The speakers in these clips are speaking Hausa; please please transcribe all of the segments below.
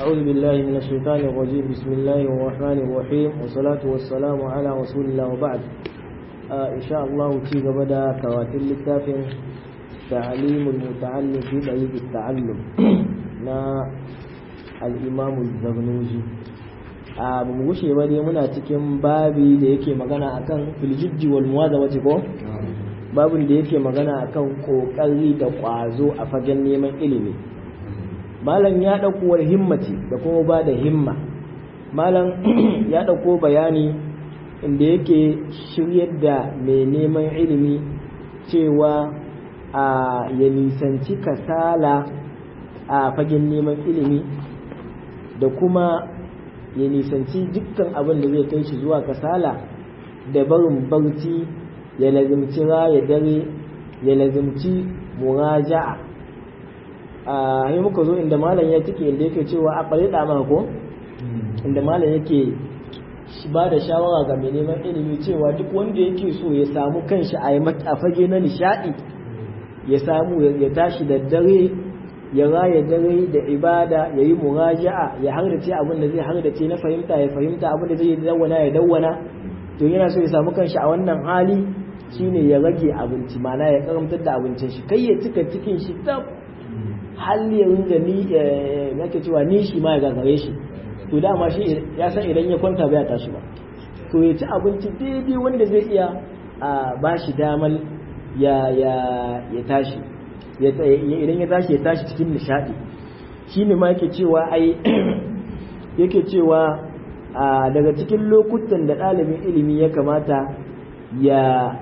أعوذ بالله من الشيطان الرجيم بسم الله الرحمن الرحيم والصلاة والسلام على رسول الله وبعد آه إن شاء الله تيجا بدا كواتل التافن تعليم المتعلم في طريق التعلم نا الإمام الزغنوجي a ba mu gushe ba dai muna cikin babi da yake magana akan filjijji wal muwazawati ko babin da yake magana akan kokari da kwazo a fagen neman ilimi malam ya dauko wal himmati da kuma ba da himma malam ya dauko bayani inda yake shiryar da mai neman ilimi cewa a ya nisanci kasala a fagen neman ilimi da kuma ya nisanci dukkan abin da zai kai shi zuwa kasala da barin barci ya lazimci raya dare ya lazimci muraja'a a yi muka zo inda malam ya cike inda yake cewa a ɓare ɗama ko inda malam yake ba da shawara ga mai neman ilimi cewa duk wanda yake so ya samu kanshi a fage na nishaɗi ya samu ya tashi da dare ya raya dare da ibada ya yi muraja'a ya hardace abin da zai hardace na fahimta ya fahimta abin da zai dawwana ya dawwana to yana so ya samu kanshi a wannan hali shine ya rage abinci mana ya karamtar da abincin shi kai ya cika cikin shi tab hal ya ringa ni yake cewa ni shi ma ya gagare shi to dama shi ya san idan ya kwanta bai tashi ba to ya ci abinci daidai wanda zai iya ba shi damar ya ya tashi idan ya tashi ya tashi cikin nishadi shi ne ma yake cewa ai yake cewa daga cikin lokutan da ɗalibin ilimi ya kamata ya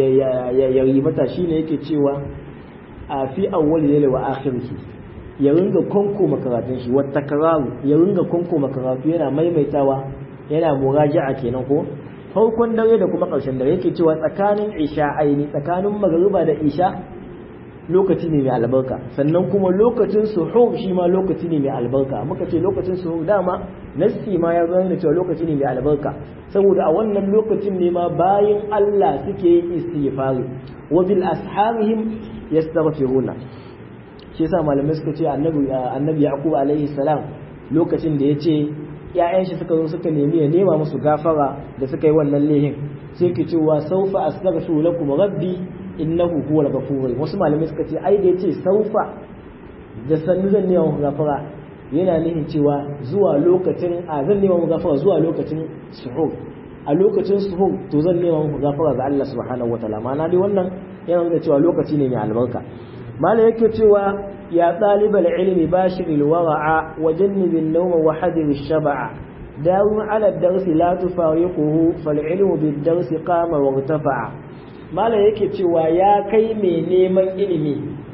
ya ribata shi ne yake cewa a fi awwal layla wa akhirih ya ringa konko makaratun shi wata kararu ya ringa konko makaratu yana maimaitawa yana muraja'a kenan ko farkon dare da kuma ƙarshen dare yake cewa tsakanin isha aini tsakanin magariba da isha lokaci ne mai albarka sannan kuma lokacin suhur shi ma lokaci ne mai albarka muka ce lokacin suhur dama nassi ma ya zama da cewa lokaci ne mai albarka saboda a wannan lokacin ne ma bayan Allah suke yin istighfari wa bil asharihim yastaghfiruna shi yasa malamai suka ce annabi annabi yaqub alaihi salam lokacin da yace ƴaƴan shi suka zo suka nemi ya nema musu gafara da suka yi wannan lehin sai ke cewa saufa astaghfiru lakum rabbi innahu huwal ghafur wasu malamai suka ce ai da yace saufa da sannu zan nema muku gafara yana nufin cewa zuwa lokacin a zan nema muku gafara zuwa lokacin suhur a lokacin suhur to zan nema muku gafara ga Allah subhanahu wataala ma'ana dai wannan yana nuna cewa lokaci ne mai albarka malam yake cewa ya ɗalibal ilmi bashiril wara'a wa jannibin nawma wa hadir shaba'a داوم على الدرس لا تفارقه فالعلم بالدرس قام وارتفع malam yake cewa ya kai mai neman ilimi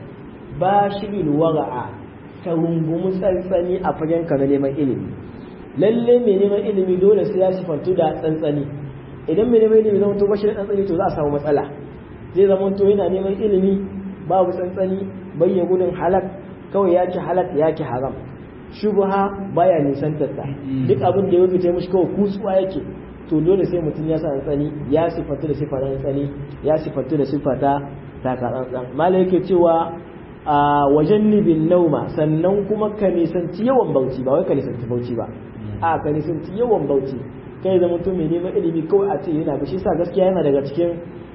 ba shirin wara'a ka rungumi tsantsani a fagen ka na neman ilimi lalle mai neman ilimi dole sai ya sifantu da tsantsani idan mai neman ilimi zama to bashi da tsantsani to za a samu matsala zai zama to yana neman ilimi babu tsantsani bayya gudun halak kawai ya ci halak ya ki haram shubha baya nisantar ta duk abin da ya wuce mishi kawai kusuwa yake to dole sai mutum ya sa tsani ya sifatu da sifa tsani ya sifatu da sifa ta taka tsantsan malai yake cewa a wajen nibin nauma sannan kuma ka nisanci yawan bauchi ba wai ka nisanci bauchi ba a ka nisanci yawan bauchi kai zama to mai neman ilimi kawai a ce yana ba shi sa gaskiya yana daga cikin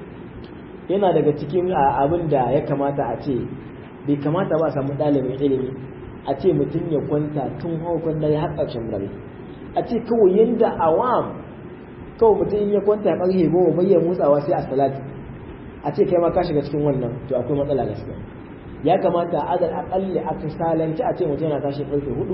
yana daga cikin abin da ya kamata a ce bai kamata ba a samu ɗalibin ilimi a ce mutum ya kwanta tun haukon dare har ƙarshen dare a ce kawai yadda awam kawai mutum ya kwanta ya ƙarfe goma bai ya motsawa sai a salati a ce kai ma ka shiga cikin wannan to akwai matsala gaskiya ya kamata a adal aƙalli aka salanci a ce mutum yana tashi ƙarfe hudu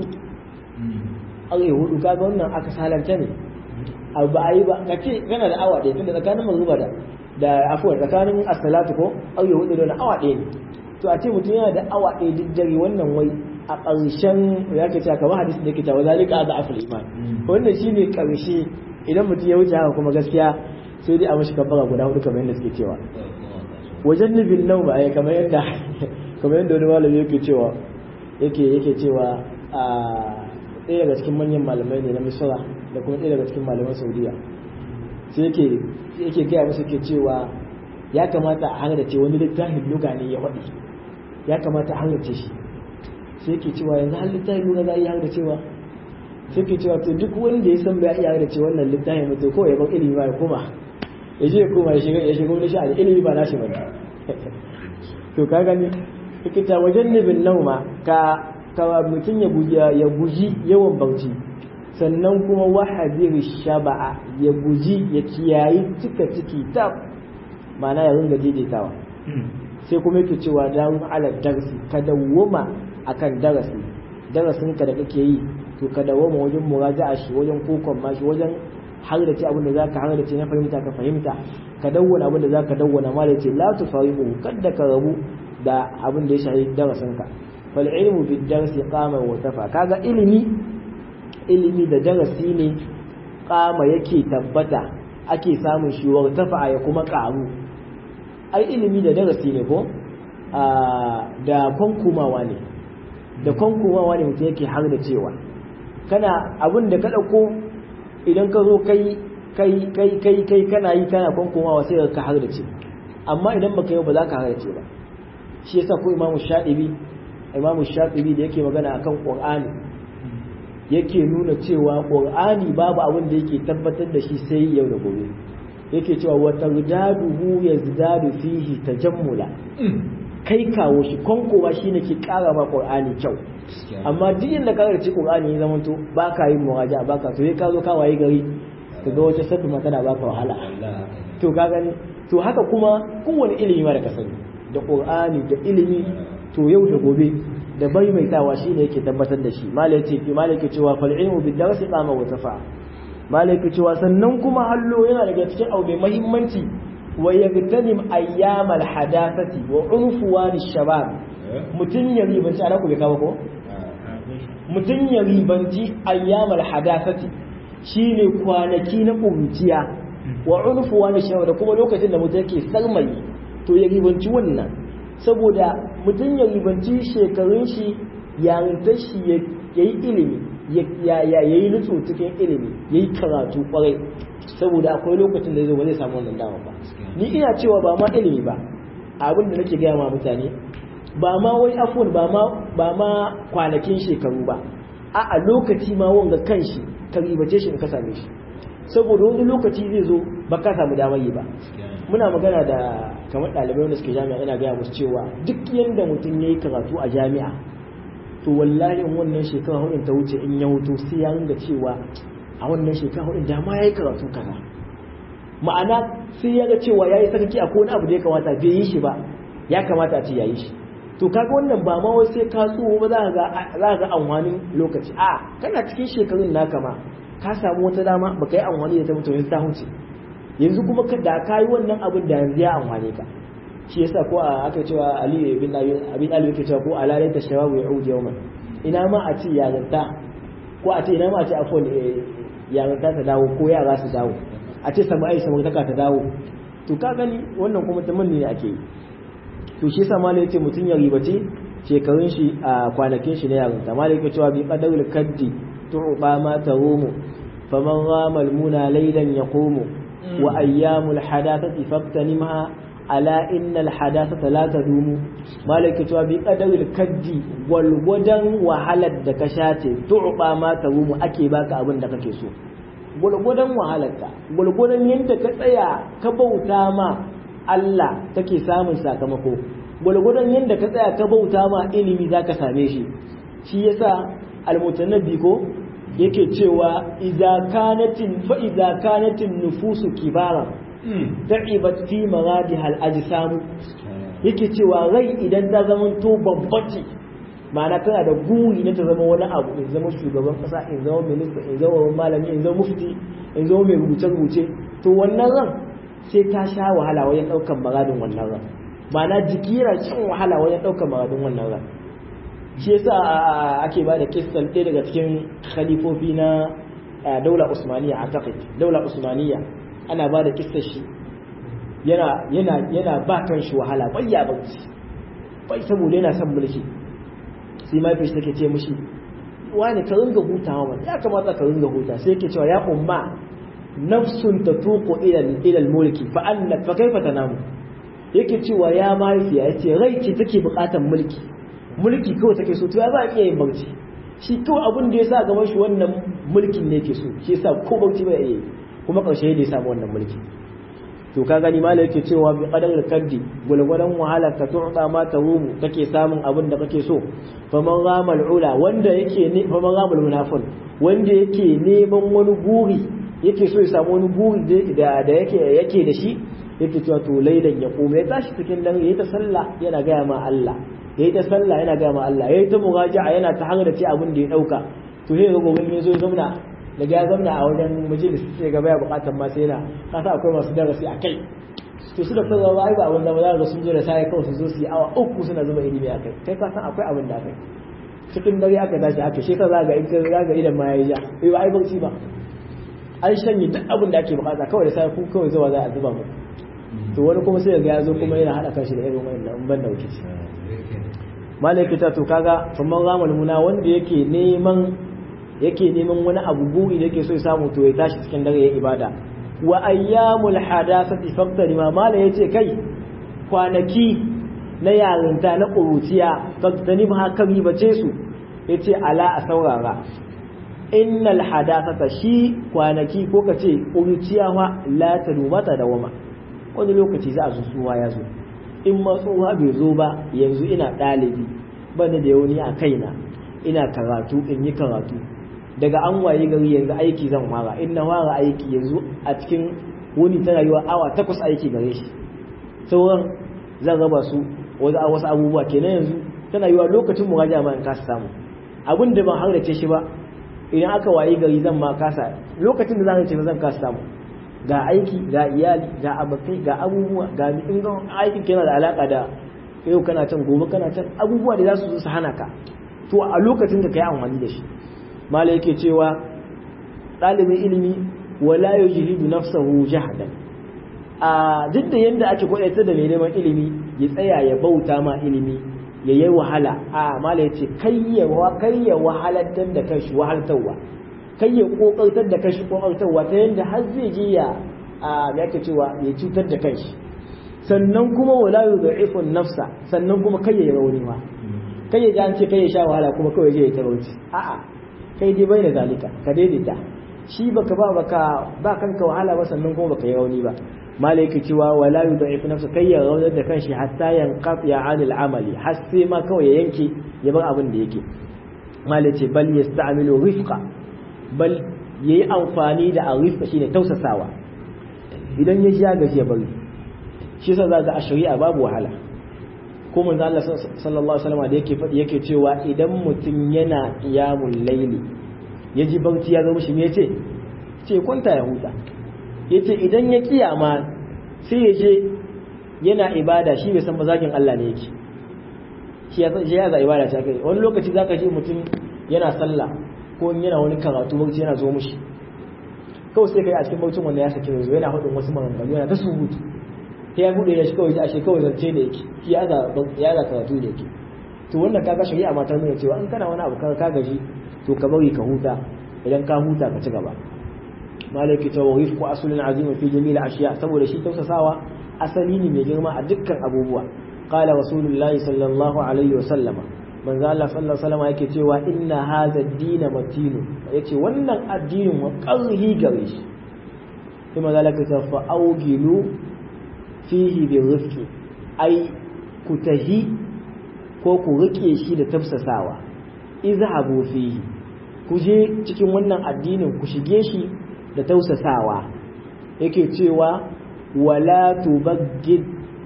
ƙarfe hudu kaga wannan aka salanta ne abu ba a yi ba ka ce kana da awa ɗaya tunda tsakanin magruba da da afuwar tsakanin asalatu ko ƙarfe hudu da wani awa ɗaya ne to a ce mutum yana da awa ɗaya duk dare wannan wai a ƙarshen ya ke cewa kamar hadisi da ke cewa zalika da aful iman wannan shine ƙarshe idan mutum ya wuce haka kuma gaskiya sai dai a mashi kabbara guda hudu kamar yadda suke cewa wajen nufin nau ba ai kamar yadda kamar yadda wani malami yake cewa yake yake cewa a ɗaya daga cikin manyan malamai ne na misra da kuma ɗaya daga cikin malaman saudiya sai yake yake gaya musu ke cewa ya kamata a hangace wani littafin luga ne ya faɗi ya kamata a hangace shi sai yake cewa yanzu har littafin luga za a yi hangacewa suke cewa to duk wanda ya san bai iya da ce wannan littafin mutum ko ya bar ilimi ba ya koma ya je ya koma ya shiga ya shiga wani sha'ani ilimi ba nashi bane to ka gani kita wajen nibin nauma ka ka mutum ya guji ya guji yawan bauchi sannan kuma wahadiri shaba'a ya guji ya kiyayi cika ciki ta ma'ana ya ringa daidaitawa sai kuma yake cewa dawo ala darsi ka dawwama akan darasi darasin ka da kake yi to ka dawwama wajen muraja'a shi wajen kokon ma shi wajen har da ce abin da zaka har da ce na fahimta ka fahimta ka dawwana abin da zaka dawwana ma da ce la tufariqu kada ka rabu da abin da ya shahi darasin ka fal ilmu bid darsi qama wa tafa kaga ilimi ilimi da darasi ne kama yake tabbata ake samun shi wa tafa ya kuma karu ai ilimi da darasi ne ko da kwankumawa ne da kwankumawa ne mutum yake har da cewa kana abin da ka ɗauko idan ka zo kai kai kai kai kai kana yi kana kwankumawa sai ka har da ce amma idan baka yi ba za ka har da ce ba shi yasa ko imamu shaɗibi imamu shaɗibi da yake magana akan qur'ani yake nuna cewa qur'ani babu abin da yake tabbatar da shi sai yau da gobe yake cewa wa tardaduhu yazdadu fihi tajammula kai kawo shi konkowa shine ke kara ma qur'ani kyau amma duk inda ka karci qur'ani ya zamanto ba ka yin muraja ba ka to sai ka zo ka waye gari ka ga wata sabbi ma tana baka wahala to ka gani to haka kuma kowane ilimi ma da ka sani da qur'ani da ilimi to yau da gobe da bai mai tawa shine yake tabbatar da shi malai ce fi malai ke cewa fal ilmu bid darsi qama wa tafa malai ke cewa sannan kuma hallo yana daga cikin abu mai muhimmanci wa yagtanim ayyamal hadathati wa unfuwan shabab mutun ya ribanci ana ku bai kawo ko mutun ya ribanci ayyamal hadathati shine kwanaki na kuruciya wa unfuwan shabab da kuma lokacin da mutum yake sarmai to ya ribanci wannan saboda mutum ya ribanci shekarun shi yarintar shi ya yi ilimi ya yi nutsu cikin ilimi ya yi karatu kwarai saboda akwai lokacin da zai ba zai samu wannan dama ba ni ina cewa ba ma ilimi ba abin da nake gaya ma mutane ba ma wai afon ba ma ba ma kwanakin shekaru ba a a lokaci ma wanga kanshi ka ribace shi in ka same shi saboda wani lokaci zai zo ba ka samu damar yi ba muna magana da kamar ɗalibai wanda suke jami'a ina gaya musu cewa duk yadda mutum ya yi karatu a jami'a to wallahi in wannan shekara hudun ta wuce in ya hutu sai ya ringa cewa a wannan shekara hudun da ma ya yi karatu kaza ma'ana sai ya ga cewa ya yi sarki a wani abu da ya kamata bai yi shi ba ya kamata a ce ya yi shi to kaga wannan ba ma wai sai ka tsoho ba za ka ga amfanin lokaci a kana cikin shekarun naka ma ka samu wata dama baka yi amfani da ta mutum ta huce yanzu kuma da ka yi wannan abin da yanzu ya amfane ka shi yasa ko a aka cewa Ali bin Abin Ali yake cewa ko alalai ta shababu ya uji yawman ina ma a ce yarinta ko a ce ina ma a ce afon yarinta ta dawo ko yara su dawo a ce samai samartaka ta dawo to ka gani wannan kuma tamanni ne ake yi to shi yasa malai yace mutum ya ribace shekarun shi a kwanakin shi na yarinta malai yake cewa bi qadarul kaddi tu'ba ma tarumu faman rama al-muna laylan yaqumu wa ayyamul hadathati faqtanimha ala innal hadathata la tadumu malaka cewa bi qadaril kaddi walgwadan wahalar da ka shace tu'ba ma tarumu ake baka abin da kake so gulgudan wahalarka gulgudan yadda ka tsaya ka bauta ma Allah take samun sakamako gulgudan yadda ka tsaya ka bauta ma ilimi zaka same shi shi yasa almutanabbi ko yake cewa idza kanatin fa idza kanatin nufusu kibara da'ibat fi maradiha al-ajsam yake cewa rai idan ta zama to babbace ma'ana tana da guri na ta zama wani abu in zama shugaban kasa in zama minista in zama malami in zama mufti in zama mai rubuce rubuce to wannan ran sai ta sha wahala wajen daukan maradin wannan ran ma'ana jiki yana shan wahala wajen daukan maradin wannan ran shi yasa ake ba da kissan ɗaya daga cikin khalifofi na daula usmaniya a taƙi daula usmaniya ana ba da kissar shi yana yana yana ba kan shi wahala bai ya bauci bai saboda yana son mulki sai mafi shi take ce mishi wani ka ringa hutawa man ya kamata ka ringa huta sai yake cewa ya umma nafsun tatuqu ila ila mulki fa anna fa kaifa tanamu yake cewa ya mahaifiya yace rai ce take buƙatar mulki mulki kawai take so to ya ba iya yin barci shi kawai abin da ya sa gaban shi wannan mulkin ne ke so shi yasa ko bauchi ba yi kuma karshe ne ya samu wannan mulki to ka gani malai yake cewa bi qadar kaddi gulgulan wahala ka tu'ta ma tahumu kake samun abin da kake so faman ramal ula wanda yake ne faman ramal munafil wanda yake neman wani guri yake so ya samu wani guri da da yake yake da shi yake cewa to lailan ya koma ya tashi cikin dare yayi ta sallah yana gaya ma Allah yayi ta sallah yana gaya ma Allah yayi ta muraja'a yana ta hanga da ce abin da ya dauka to sai ga gobe ne zo ya zauna daga ya zauna a wajen majalis sai gaba ya bukatar ma sai yana kasa akwai masu darasi a kai to su da fara ba ai ba abin da ba za ga sun zo da sai kawai su zo su yi awa uku suna zuba ilimi a kai kai ka san akwai abin da akai cikin dare aka tashi aka shi ka zaga in ka zaga idan ma yayi ja bai ba ai bauchi ba an shanye duk abin da ake bukata kawai da sai ku kawai zuwa za a zuba mu to wani kuma sai ga ya zo kuma yana hada kashi da irin wannan ban da wuce malaikata to kaga famman ramal muna wanda yake neman yake neman wani abu buri da yake so ya samu to ya tashi cikin dare ya ibada wa ayyamul hadathati faqtari ma mala yace kai kwanaki na yarinta na ƙuruciya faqtani ba kan bace su yace ala a saurara innal hadathata shi kwanaki ko kace ƙuruciya ma la tadumata da wama wani lokaci za a zo suwa ya zo in ma tsohuwa bai zo ba yanzu ina ɗalibi bani da yauni a kaina ina karatu in yi karatu daga an waye gari yanzu aiki zan fara in na fara aiki yanzu a cikin wuni ta rayuwa awa takwas aiki gare shi sauran zan raba su wasu abubuwa kenan yanzu tana yiwa lokacin muraja ma in kasa samu abin da ban harrace shi ba idan aka waye gari zan ma kasa lokacin da zan harrace zan kasa samu ga aiki ga iyali ga abokai ga abubuwa ga in ga aikin kana da alaka da yau kana can gobe kana can abubuwa da za su zo su hana ka to a lokacin da ka yi amfani da shi mala yake cewa ɗalibin ilimi wala yujhidu nafsahu jahadan a duk da yanda ake kwadaita da mai neman ilimi ya tsaya ya bauta ma ilimi ya yi wahala a mala yace kai ya kai ya wahalatar da kanshi wahaltarwa kai ya kokartar da kanshi kokartarwa ta yanda har zai je ya a me yake cewa ya cutar da kanshi sannan kuma wala yudhifu nafsa sannan kuma kai ya rauni ma kai ya ji an ce kai ya sha wahala kuma kawai je ya tarauci a'a kai dai bai da zalika ka daidaita shi baka ba baka ba kanka wahala ba sannan kuma baka yi rauni ba malaiki cewa wala yudhif nafsa kai ya raunar da kanshi hatta yanqati anil amali har sai ma kawai ya yanke ya bar abin da yake malai ce bal yasta'milu rifqa bal yayi amfani da arifqa shine tausasawa idan ya ja gaji ya bari shi yasa zaka a shari'a babu wahala ko manzo Allah sallallahu alaihi wasallam da yake faɗi yake cewa idan mutum yana qiyamul layli yaji barci ya zo mishi me yace ce kwanta ya huta yace idan ya kiyama sai ya je yana ibada shi bai san mazakin Allah ne yake shi ya shi ya za ibada ta kai wani lokaci zaka ji mutum yana sallah ko yana wani karatu barci yana zo mishi kawai sai kai a cikin barcin wanda ya sake zo yana hudun wasu maganganu yana ta surutu sai ya bude shi kawai ashe kawai zance da yake shi ya za karatu da yake to wannan kaga shari'a ma ta nuna cewa in kana wani abu ka gaji to ka bari ka huta idan ka huta ka ci gaba malaki ta wawif ko asulin azimin fi jami'il ashiya saboda shi tausasawa asali ne mai girma a dukkan abubuwa qala rasulullahi sallallahu alaihi wa sallama manzo Allah sallallahu alaihi wasallam yake cewa inna hadha ad-din matinu yace wannan addinin wa qarhi gare shi kuma zalika ta fa augilu fihi bi rifqi ai ku tahi ko ku rike shi da tafsasawa izhabu fihi ku je cikin wannan addinin ku shige shi da tausasawa yake cewa wala tubaggid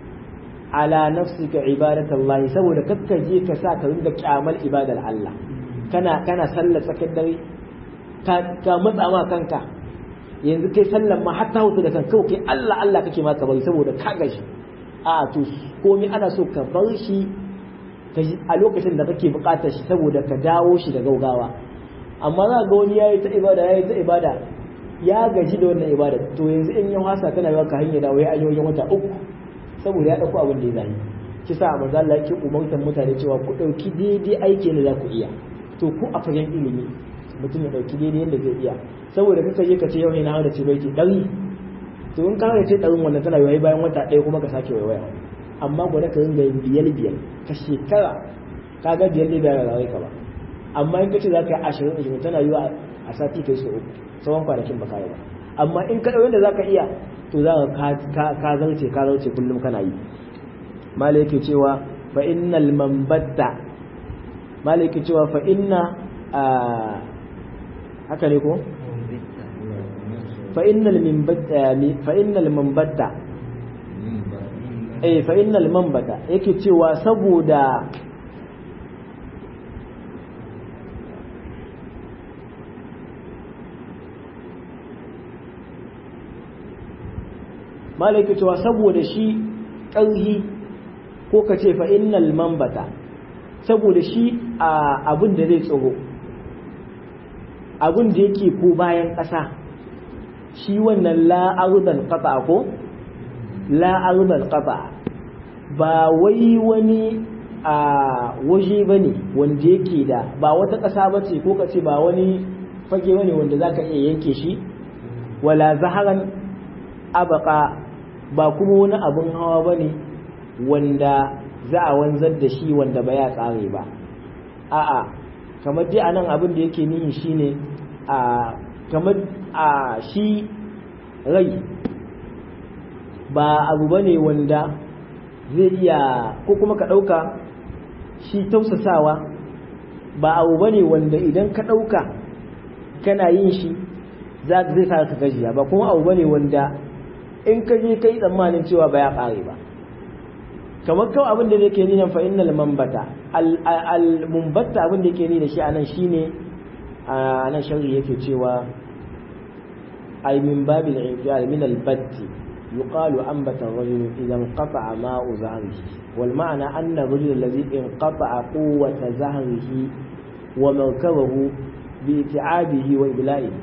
ala nafsika ibadatallahi saboda kakka je ka sa ka rinda kyamal ibadar Allah kana kana sallar tsakar dare ka ka matsa ma kanka yanzu kai sallar ma hatta hutu da kanka kawai kai Allah Allah kake ma ka bari saboda ka gashi a to komai ana so ka bar shi a lokacin da kake bukatar shi saboda ka dawo shi da gaugawa amma za ga wani yayi ta ibada yayi ta ibada ya gaji da wannan ibada to yanzu in ya hasa tana yawa ka hanya dawo ya ayi wajen wata uku saboda ya dauko abin da ya zani ki sa manzo Allah yake umartar mutane cewa ku dauki daidai aiki ne za ku iya to ku a fagen ilimi mutum ya dauki daidai yadda zai iya saboda kaka je ka ce yau ne na hada ce baiti dari to in ka hada ce darin wannan tana yayi bayan wata ɗaya kuma ka sake waiwaya amma gwada ka ringa yin biyar biyar ka shekara ka ga biyar biyar da rawai ka ba amma in kace za ka yi ashirin ashirin tana yiwa a sati kai su uku tsawon kwanakin ba kai ba amma in ka ɗau yadda za ka iya to za ka ka zarce ka zarce kullum kana yi mala yake cewa fa innal mambatta mala yake cewa fa inna haka ne ko fa innal mambatta fa innal mambatta eh fa innal mambata yake cewa saboda malaki cewa saboda shi ƙarhi ko ka ce fa innal mambata saboda shi abin da zai tsoro abin da yake ko bayan ƙasa shi wannan la'arudan ƙasa ko la'arudan ƙasa ba wai wani a waje ba ne wanda yake da ba wata ƙasa ba ce ko ka ce ba wani fage ba ne wanda za ka iya yanke shi wala zaharan abaka ba kuma wani abin hawa ba ne wanda za a wanzar da shi wanda ba ya tsare ba a'a kamar dai anan abin da yake nihi shine a kamar a shi rai ba abu ba ne wanda zai iya ko kuma ka ɗauka shi tausasawa ba abu ba ne wanda idan ka ɗauka kana yin shi zai sa ka gajiya ba kuma abu ba ne wanda in ka je kai tsammanin cewa ba ya ƙare ba kamar kawai abin da yake nuna fa innal mambata al mumbatta abin da yake nuna shi anan shine a nan sharri yake cewa ay min babil i'jal min al batti yuqalu anbata ar-rajul idha inqata'a ma'u zahrihi wal ma'na anna ar-rajul alladhi inqata'a quwwata zahrihi wa markabahu bi iti'abihi wa ibla'ihi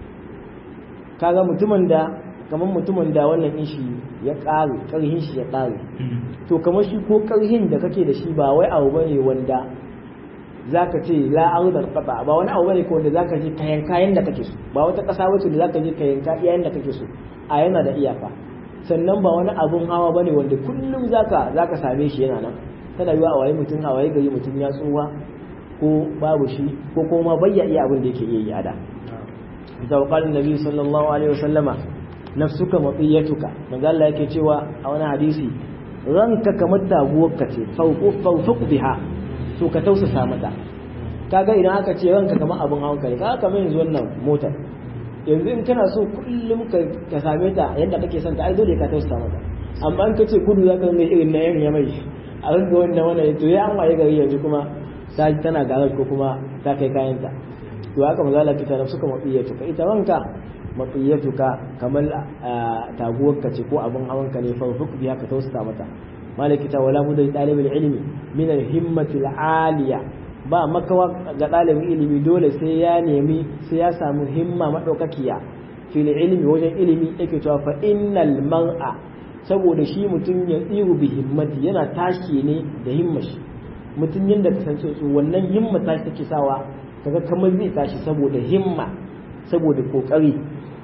kaga mutumin da kamar mutumin da wannan in shi ya ƙare ƙarhin shi ya ƙare to kamar shi ko ƙarhin da kake da shi ba wai abu bane wanda zaka ce la ardal qata ba wani abu bane ko wanda zaka je kayan kayan da kake so ba wata ƙasa wace da zaka je kayan kayan da kake so a yana da iyaka sannan ba wani abun hawa bane wanda kullum zaka zaka same shi yana nan tana yiwa a waye mutum a waye gari mutum ya tsuwa ko babu shi ko kuma bayya iya abin da yake iya yi a da da qala annabi sallallahu alaihi wasallama nafsuka matiyatuka manzo Allah yake cewa a wani hadisi ranka kamar taguwarka ce fawfuq biha to ka tausasa mata kaga idan aka ce ranka kamar abun hawan kai kaga kamar yanzu wannan motar yanzu in kana so kullum ka same ta yadda kake son ta ai dole ka tausasa mata amma in ka ce kudu zaka mai irin na yan mai a rinka wannan wannan to ya an waye gari yanzu kuma ta tana garar ko kuma ta kai kayanta to haka manzo Allah kita nafsuka matiyatuka ita ranka matsiyatuka kamar taguwarka ce ko abin hawanka ne farfuk biya ka tausata mata malaki ta wala budai dalibul ilmi min al himmati al aliya ba makawa ga dalibin ilimi dole sai ya nemi sai ya samu himma madaukakiya fil ilmi wajen ilimi yake cewa fa innal mar'a saboda shi mutum ya tsiru bi himmati yana tashi ne da himmashi mutum yanda kasance su wannan himma tashi take sawa kaga kamar zai tashi saboda himma saboda kokari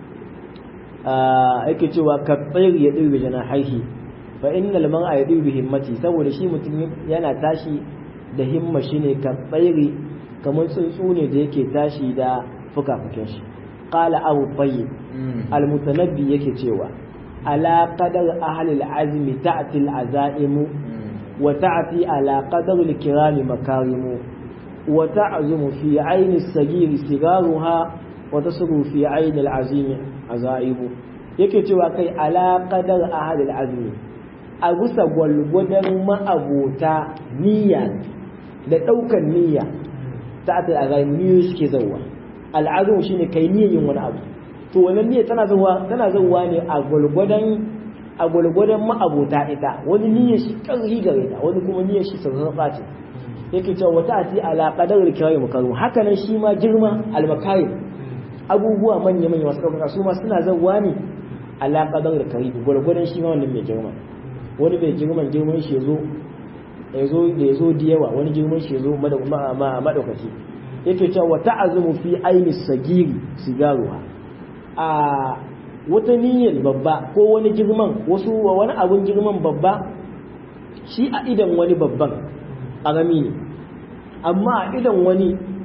yake cewa ka tsayir ya ɗirbe jana haihi fa innal man a ya ɗirbe himmati saboda shi mutum yana tashi da himma shi ne ka tsayiri kamar tsuntsu ne da yake tashi da fuka-fukin shi qala abu tayyib almutanabbi yake cewa ala qadar ahli alazmi ta'ti alazaimu wa ta'ti ala qadar alkirami makarimu wa ta'zumu fi ayni as-sagir sigaruha wa tasru fi ayni alazimi azaibu yake cewa kai ala qadar ahad azmi a gusa gwalgwadon ma'abota niyya da ɗaukar niyya ta ta a niyyoyi suke zauwa al'azum shine kai niyyar yin wani abu to wannan niyya tana zauwa tana zauwa ne a gwalgwadon a gwalgwadon ma'abota ita wani niyyar shi ƙarfi gare ta wani kuma niyyar shi sarrafa ce yake cewa wata ati ala qadar kirai makarum haka nan shi ma girma al-makarim abubuwa manya manya masu ɗaukaka su ma suna zauwa ne ala qadar kirai gwalgwadon shi ma wannan mai girma wani bai girman girman shi ya zo ya zo da ya zo da yawa wani girman shi ya zo madaukaki yake cewa wa ta'azumu fi aini sagiri sigaruha a wata niyyar babba ko wani girman wasu wani abun girman babba shi a idan wani babban ƙarami ne amma a idan wani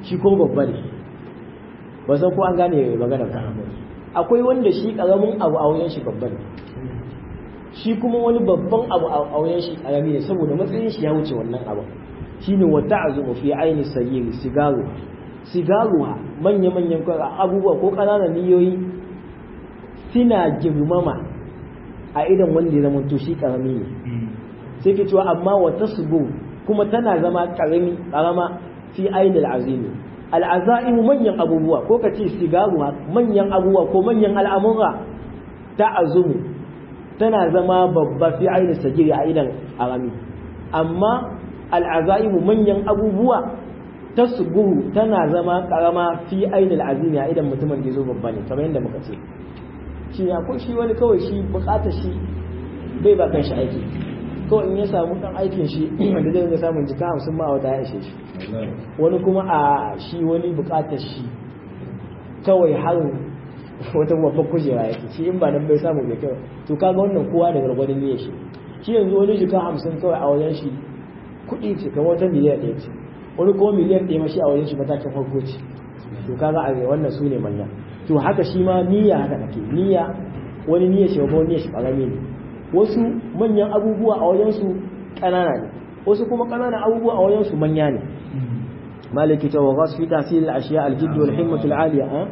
shi ko babba ne ba san ko an gane magana ba akwai wanda shi karamin abu a wajen shi babba ne shi kuma wani babban abu a wajen shi karami ne saboda matsayin shi ya wuce wannan abu shine wa ta'zumu fi aini sayyid sigaru sigaru manya manyan abubuwa ko ƙananan niyoyi suna girmama a idan wanda ya zama to shi karami ne sai ke cewa amma wa tasbu kuma tana zama karami karama fi aini al'azimi al'azaimu manyan abubuwa ko ka ce sigaru manyan abubuwa ko manyan al'amura ta azumu tana zama babba fi aini sagiri a idan arami amma al'azaimu manyan abubuwa tasbuhu tana zama karama fi aini al'azimi a idan mutumin da zo babba ne kamar yadda muka ce shi ya ko shi wani kawai shi bukatar shi bai ba kan shi aiki kawai in ya samu kan aikin shi da zai ga samun jika hamsin ma wata ya ishe shi wani kuma a shi wani bukatar shi kawai harin wata babban kujera yake shi in ba nan bai samu bai kawai to kaga wannan kowa da gargwadon niyyar shi shi yanzu wani jika hamsin kawai a wajen shi kuɗi ce kamar wata miliyan ɗaya ce wani kuma miliyan ɗaya ma shi a wajen shi matakin farko ce to kaga a wannan su ne manya to haka shi ma niyya haka take niyya wani niyya shi babban niyya shi ƙarami ne wasu manyan abubuwa a wajensu ƙanana ne wasu kuma ƙananan abubuwa a wajensu manya ne maliki ta wagas fi tasiri al-ashiya al-jidd wal himmatu al-aliya ha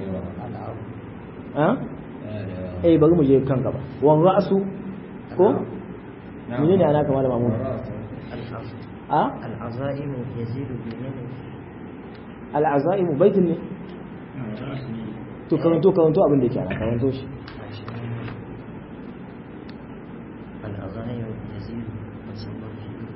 ha eh bari mu je kan gaba wan ra'su ko menene ana kamar da mamun a العزائم يزيد بالنمو al-azaim baitin ne to karanto karanto abin da yake ana karanto shi العزائم يزيد والصبر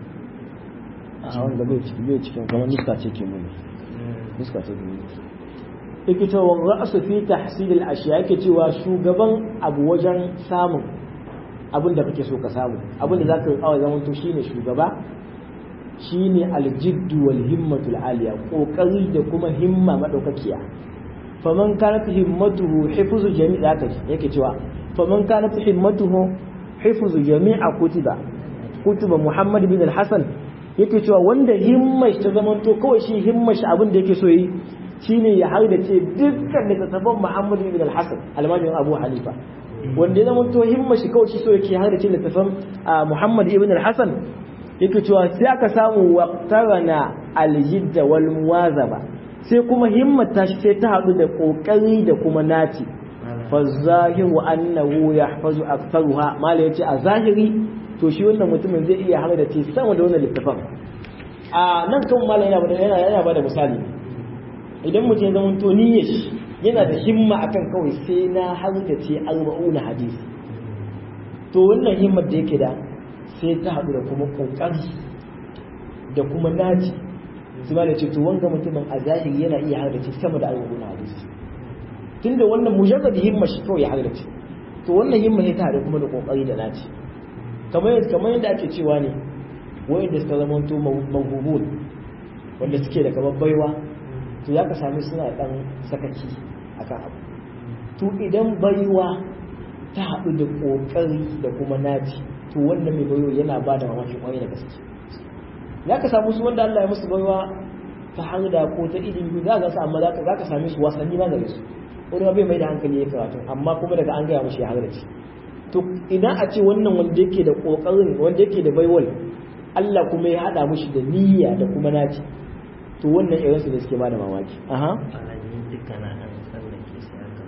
a wanda bai cikin bai cikin kamar nuska ce ke muni nuska ce ke muni yake cewa ra'asu fi tahsil al-ashiya yake cewa shugaban abu wajen samun abin da kake so ka samu abin da zaka kawo zaman to shine shugaba shine al-jidd wal himmatu al-aliya kokari da kuma himma madaukakiya faman kanat himmatuhu hifzu jami' zaka yake cewa faman kanat himmatuhu hifzu jami'a kutiba kutuba Muhammad bin al-Hasan yake cewa wanda himmar ta zamanto kawai shi himmar shi abin da yake so yi shine ya hardace dukkan littattafan Muhammad bin al-Hasan almajirin Abu Hanifa wanda ya zamanto himmar shi kawai shi so yake hardace littattafan Muhammad ibn al-Hasan yake cewa sai aka samu waqtarana al-jidda wal muwazaba sai kuma himmar ta shi sai ta hadu da kokari da kuma naci fa zahiru annahu yahfazu aktharuha mala yace a zahiri to shi wannan mutumin zai iya hana da ce sama da wannan littafin a nan kan mala yana bada yana yana bada misali idan mutum ya zama to niyyar shi yana da himma akan kawai sai na har da ce arba'una hadisi to wannan himmar da yake da sai ta haɗu da kuma kokari da kuma naci su ma da ce to wanga mutumin a zahiri yana iya har da ce sama da arba'una hadisi tunda wannan mujarrad himmar shi kawai ya har da ce to wannan himma ne ta haɗu kuma da kokari da naci kamar yadda ake cewa ne wanda suka zama to mahubun wanda suke da kamar baiwa to ya ka sami suna dan sakaki akan abu to idan baiwa ta haɗu da ƙoƙari da kuma naci to wannan mai baiwa yana ba da mamaki ƙwarai da gaske za ka samu su wanda Allah ya musu baiwa ta hanga ko ta ilimi za ka amma za ka sami su wasanni ma gare su wani bai mai da hankali ya karatu amma kuma daga an gaya mashi ya halarci to idan a ce wannan wanda yake da kokarin wanda yake da baiwal Allah kuma ya hada mushi da niyya da kuma naci to wannan irin su da suke bada mamaki aha alamin duka na an tsallake sai aka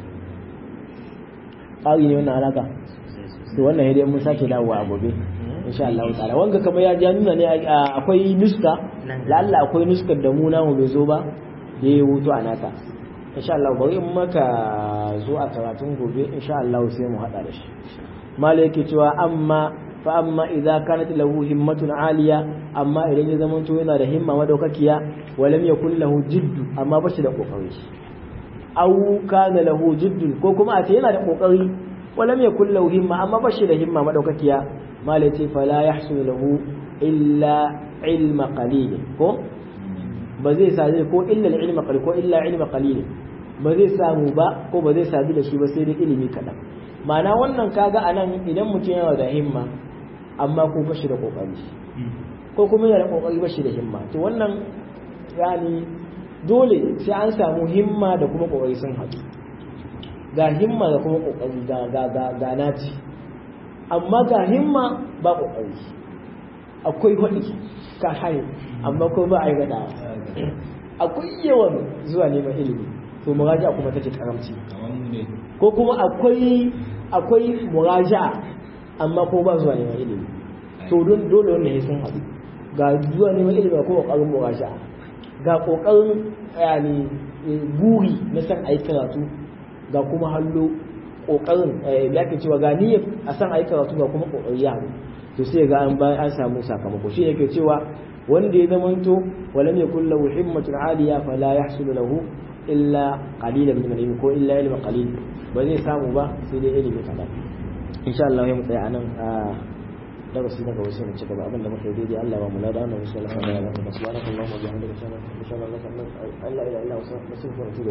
ƙari ne wannan alaka sosai sosai to wannan hidai mun sake dawowa a gobe insha Allah ta'ala wanga kamar ya ja nuna ne akwai nuska lalla akwai nuskar da mu namu bai zo ba da ya hutu a naka insha Allah bari in maka zo a karatun gobe insha Allah sai mu hada da shi mala yake cewa amma fa amma idza kanat lahu himmatun aliya amma idan ya zama to yana da himma madaukakiya walam yakul lahu jiddu amma ba shi da kokari aw kana lahu jiddu ko kuma a ce yana da kokari walam yakul lahu himma amma ba shi da himma madaukakiya mala yace fala yahsul lahu illa ilma qalil ko ba zai sadu ko illa ilma qalil ko illa ilma qalil ba zai samu ba ko ba zai sadu da shi ba sai dai ilimi kadan ma'ana wannan kaga anan idan mutum yana da himma amma ko bashi da kokari ko kuma yana da kokari bashi da himma to wannan yani dole sai an samu himma da kuma kokari sun haɗu ga himma da kuma kokari ga ga ga ga naci amma ga himma ba kokari akwai hudi ka haye amma ko ba a yi gada akwai yawan zuwa neman ilimi to muraja kuma take karamci ko kuma akwai akwai muraja amma ko ba zuwa neman ilimi to don dole wannan ya sun haɗu ga zuwa neman ilimi ga kuma ƙoƙarin muraja ga ƙoƙarin yani buri na san ayi karatu ga kuma hallo ƙoƙarin ya ke cewa ga niyyar a san ayi karatu ga kuma ƙoƙari ya to sai ga an bayan an samu sakamako shi yake cewa wanda ya zamanto walam yakul lahu himmatun aliya fala yahsulu lahu illa qalilan min al ko illa ilma qalil ba zai samu ba sai dai ilimi kaɗan insha Allah ya mu tsaya anan a darasi na gaba sai mu ci gaba abinda muka yi daidai Allah ba mu lada wannan insha Allah subhanahu wa ta'ala subhanakallahumma wa bihamdika ashhadu an la ilaha illa anta astaghfiruka wa atubu